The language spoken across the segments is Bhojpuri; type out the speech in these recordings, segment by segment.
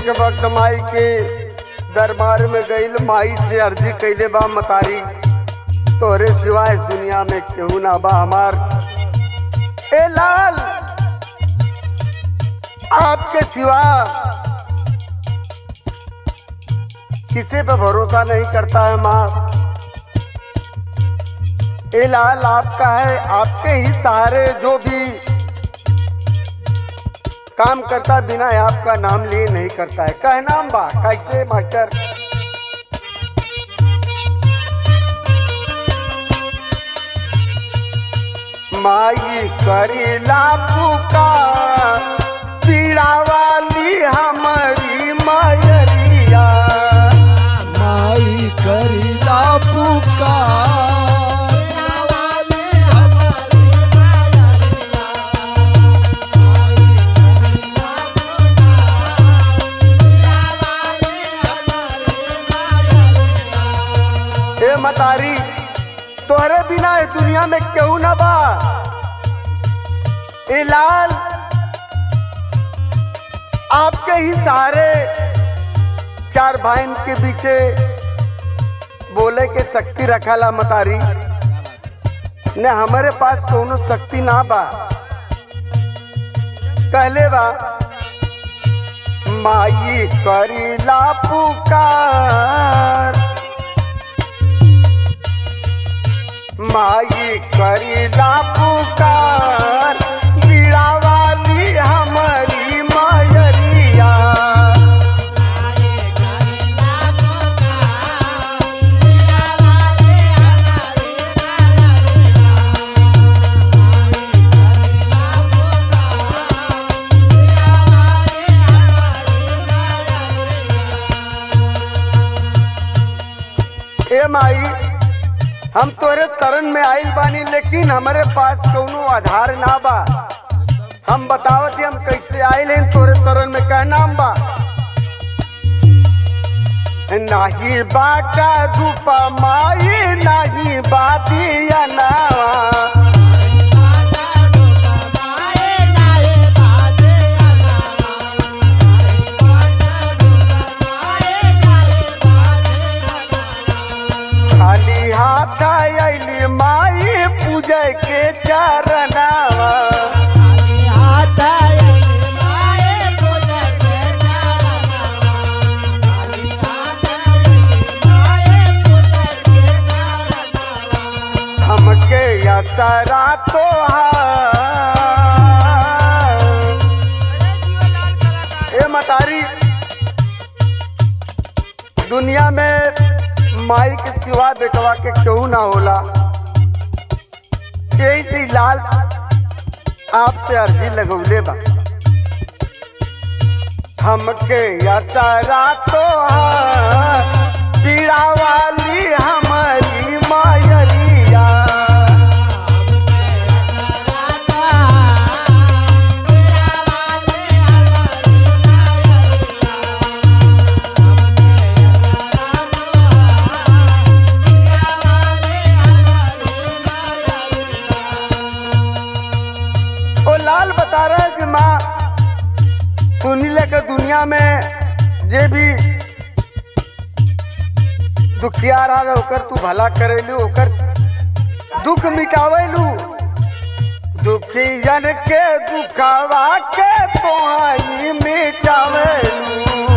एक वक्त माई के दरबार में गईल माई से अर्जी कैले बा मतारी तोरे सिवा इस दुनिया में केहू ना बा हमार ए लाल आपके सिवा किसी पे भरोसा नहीं करता है माँ ए लाल आपका है आपके ही सहारे जो भी काम करता बिना आपका नाम लिए नहीं करता है कह नाम बा कैसे मास्टर माई करीला पुकार पीड़ा वाली हमारी मायरिया माई करीला पुकार ए मतारी तोहरे बिना ए दुनिया में केहू ना बा ए लाल आपके ही सहारे चार भाइन के पीछे बोले के शक्ति रखाला मतारी ने हमारे पास कोनो शक्ति ना बा कहले बा माई करीला पुकार माई करीला पुकार बीड़ा वाली हमारी मायरिया ए माई हम तोरे शरण में आइल बानी लेकिन हमारे पास कोनो आधार ना बा हम बतावत ही हम कैसे आइल हैं तोरे शरण में कह नाम बा नाही बाटा धूपा माई नाही बादिया नावा खाली हाथ आइली माई पूजा के चरनावा हमके यसरा तो ए मतारी दुनिया में माई के सिवा बेटवा के केहू ना होला यही से लाल आपसे अर्जी लगौले बा हमके यसरा तो पीड़ा वाली हमारी मायरिया ओ लाल बता रहा है कि माँ सुनीले के दुनिया में जे भी दुखिया रहा ओकर तू भला करेलू ओकर दुख मिटावेलू दुखियन के दुखावा के तोहाई मिटावेलू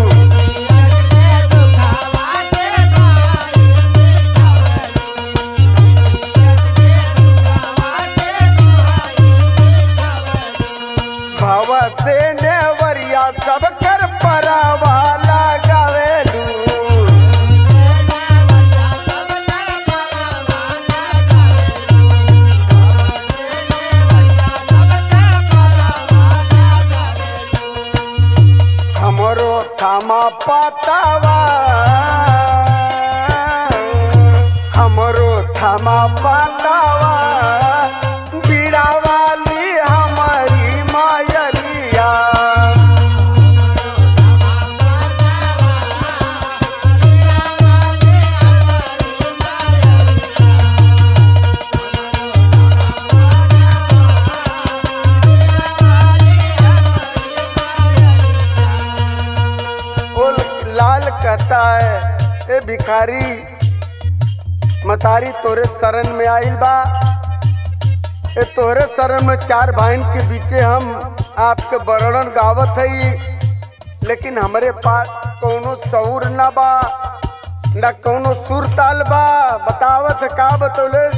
भव से नेवरिया सब कर परावा लगावेलू हमरो थामा पातावा हमरो थामा पातावा बीड़ा वाली हमारी मायरिया लाल कहता है ए भिखारी मतारी तोरे शरण में आइल बा ए तोरे शरण में चार भाइन के बीचे हम आपके वर्णन गावत हई लेकिन हमरे पास कौनो सऊर ना बा न कौनो सुर ताल बा बतावत का बतौले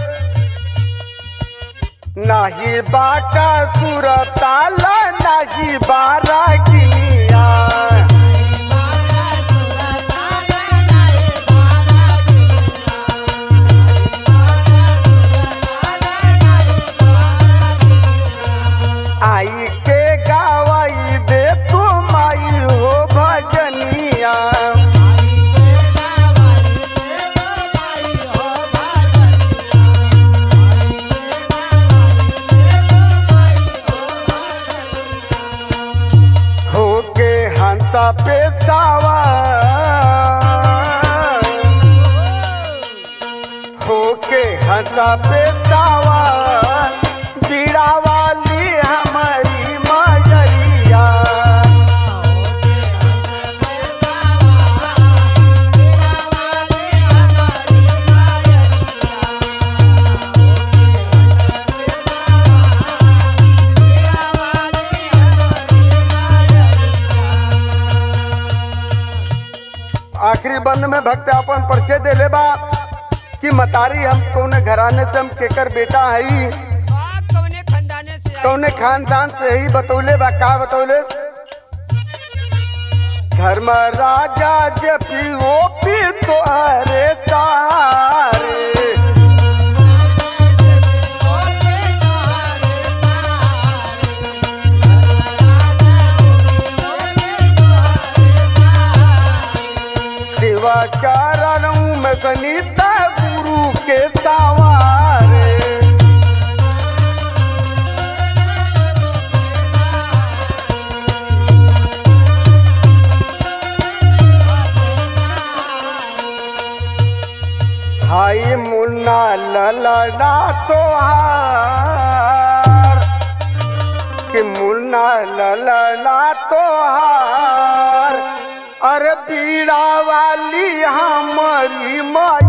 नाही बाटा सुर ताल नाही बारा गिनिया आई के गावाई दे तू माई हो भजनिया होके हंसा पे सवार होके हंसा पे सवार बीड़ा वाली हमारी मजरिया आखिरी बंद में भक्त अपन परिचय देले बा कि मतारी हम कौने घराने से हम केकर बेटा हई आप कौने खानदाने से आए? कौने खानदान से ही बतौले बा का बतौले धर्म राजा जपी ओ पी तो अरे सारे शिवाचारण में सनीता गुरु के सवारे हाय मुन्ना ललना तोहार कि मुन्ना ललना तोहार अरे पीड़ा वाली हमारी माई